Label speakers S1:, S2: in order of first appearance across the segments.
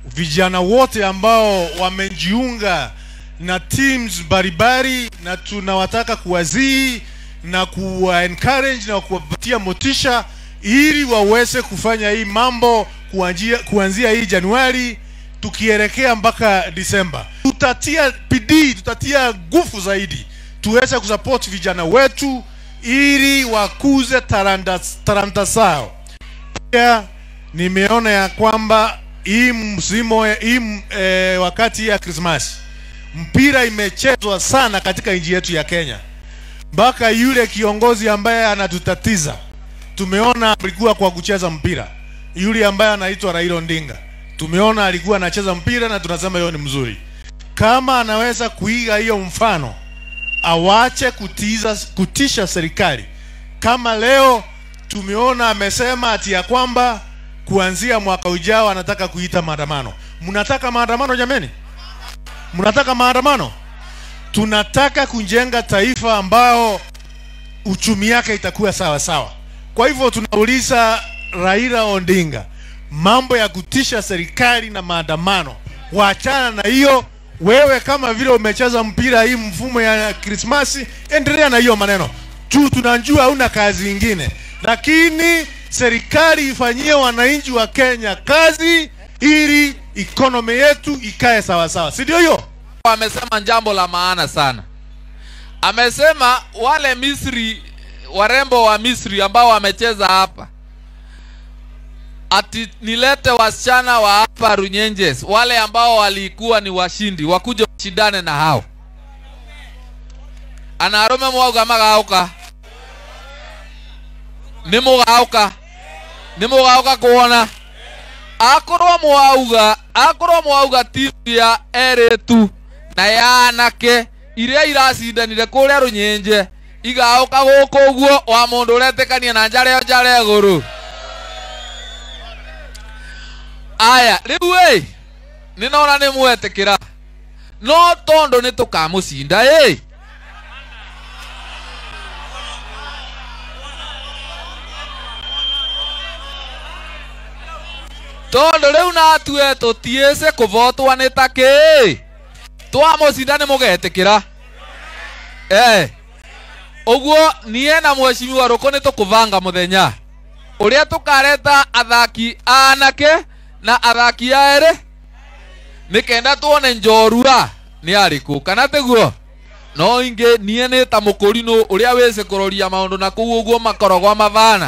S1: vijana wote ambao wamejiunga na teams mbalimbali, na tunawataka kuwazii na kuwa encourage na kuwapatia motisha ili waweze kufanya hii mambo kuanzia, kuanzia hii Januari tukielekea mpaka Disemba. Tutatia bidii, tutatia nguvu zaidi tuweze kusupport vijana wetu ili wakuze talanta talanta zao. Pia nimeona ya kwamba hii msimu hii e, wakati ya Christmas mpira imechezwa sana katika nchi yetu ya Kenya, mpaka yule kiongozi ambaye anatutatiza tumeona alikuwa kwa kucheza mpira, yule ambaye anaitwa Raila Odinga tumeona alikuwa anacheza mpira na tunasema hiyo ni mzuri. Kama anaweza kuiga hiyo mfano, awache kutiza, kutisha serikali. Kama leo tumeona amesema ati ya kwamba kuanzia mwaka ujao anataka kuita maandamano. Mnataka maandamano jameni? Mnataka maandamano? Tunataka kujenga taifa ambao uchumi yake itakuwa sawa sawa. Kwa hivyo tunauliza Raila Odinga, mambo ya kutisha serikali na maandamano, waachana na hiyo. Wewe kama vile umecheza mpira hii mfumo ya Krismasi, endelea na hiyo maneno juu, tunajua hauna kazi ingine, lakini serikali ifanyie wananchi wa Kenya kazi ili economy yetu ikae sawa sawa, si ndio hiyo?
S2: Amesema jambo la maana sana. Amesema wale Misri, warembo wa Misri ambao wamecheza hapa, ati nilete wasichana wa hapa Runyenjes, wale ambao walikuwa ni washindi, wakuje washindane na hao. anarume mwauga magauka nĩ mũgauka nĩ mũgauka kuona akorwo mwauga akorwo mwauga timu ya erĩtu na ya anake iria iracindanire kũrĩa rũnyenje igauka gũkũ ũguo wa mũndũ ũretĩkania na njara ĩyo njara igũrũ aya rĩu ĩ nĩnona nĩ mwetĩkĩra no tondũ nĩ tũkamũcinda ĩ tondå rä u natue tå tiäce kå votwa nä ta kä twamå cinda nä må getä kä ra å guo niä na mwecimiwa rå kå nä tå kå banga må thenya å rä a tå kareta athaki anake na athaki a erä nä kenda tuone njorua nä arä kå kana tä guo no ingä niä nä ta må kå rinå å rä a wä cä kå roria maå ndå na kå u å guo makorogwa mabana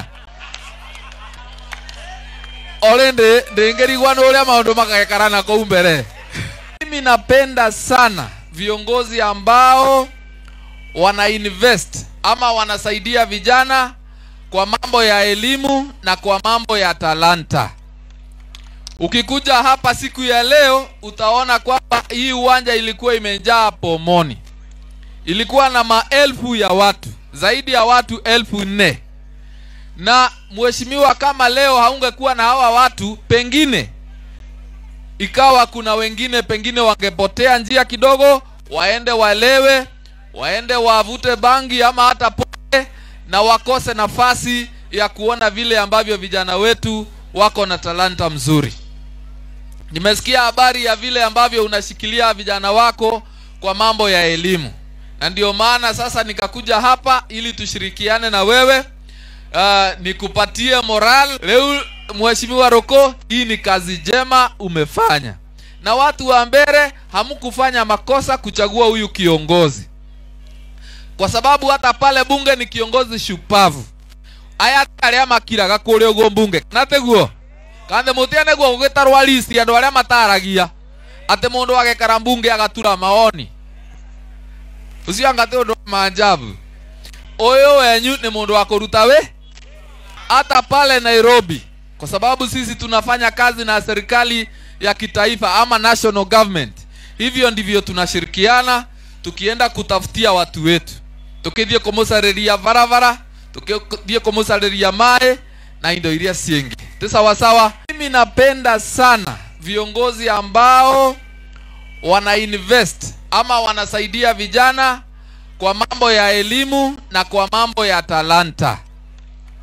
S2: ole ndi ndingerigwa nä å rä a maå ndå magagekarana kũu mbere mimi napenda sana viongozi ambao wana invest ama wanasaidia vijana kwa mambo ya elimu na kwa mambo ya talanta ukikuja hapa siku ya leo utaona kwamba hii uwanja ilikuwa imejaa pomoni ilikuwa na maelfu ya watu zaidi ya watu elfu nne na mheshimiwa kama leo haungekuwa na hawa watu pengine ikawa kuna wengine pengine wangepotea njia kidogo waende walewe waende wavute bangi ama hata pombe na wakose nafasi ya kuona vile ambavyo vijana wetu wako na talanta mzuri nimesikia habari ya vile ambavyo unashikilia vijana wako kwa mambo ya elimu na ndio maana sasa nikakuja hapa ili tushirikiane na wewe uh, nikupatie moral leo mheshimiwa roko hii ni kazi njema umefanya na watu wa mbere hamkufanya makosa kuchagua huyu kiongozi kwa sababu hata pale bunge ni kiongozi shupavu aya aria makiraga kuria uguo bunge nateguo kanthe mutia guo gugitarwa list andu aria mataragia ati mundu agekara bunge agatura maoni ucio angati undu manjabu uyu wenyu ni mundu wa kuruta we hata pale Nairobi, kwa sababu sisi tunafanya kazi na serikali ya kitaifa ama national government. Hivyo ndivyo tunashirikiana tukienda kutafutia watu wetu, tukithie kumucariria barabara, tukithie kumucariria maĩ na indo iria ciengi ti sawa sawa. Mimi napenda sana viongozi ambao wana invest ama wanasaidia vijana kwa mambo ya elimu na kwa mambo ya talanta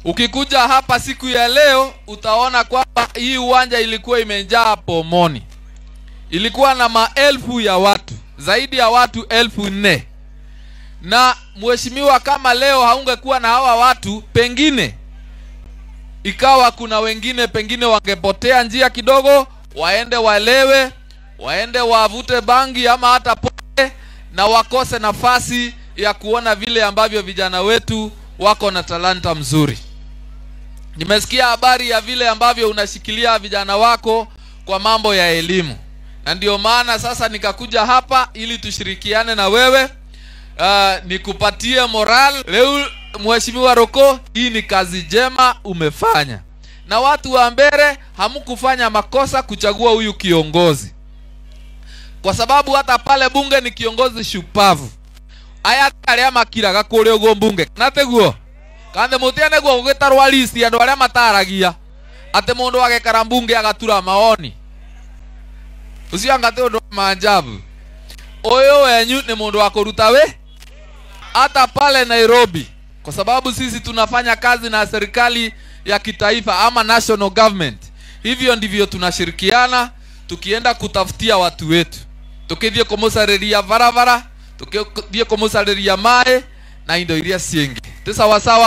S2: ukikuja hapa siku ya leo utaona kwamba hii uwanja ilikuwa imejaa pomoni ilikuwa na maelfu ya watu zaidi ya watu elfu nne na mheshimiwa kama leo haungekuwa na hawa watu pengine ikawa kuna wengine pengine wangepotea njia kidogo waende walewe waende wavute bangi ama hata pombe na wakose nafasi ya kuona vile ambavyo vijana wetu wako na talanta mzuri nimesikia habari ya vile ambavyo unashikilia vijana wako kwa mambo ya elimu na ndio maana sasa nikakuja hapa ili tushirikiane na wewe uh, nikupatie moral leo mheshimiwa roko hii ni kazi jema umefanya na watu wa mbere hamkufanya makosa kuchagua huyu kiongozi kwa sababu hata pale bunge ni kiongozi shupavu aya aria makiraga kuria uguo mbunge nateguo kanthe mutia neguo gugitarwa list ya andu aria mataragia ati mundu agekara mbunge agatura maoni ucio angate undu wa maajabu uyu wenyu ni mundu wa kuruta we hata pale Nairobi kwa sababu sisi tunafanya kazi na serikali ya kitaifa ama national government hivyo ndivyo tunashirikiana tukienda kutafutia watu wetu tukithie kumucariria barabara tukithie kumucariria maĩ na indo iria ciĩngĩ ti sawasawa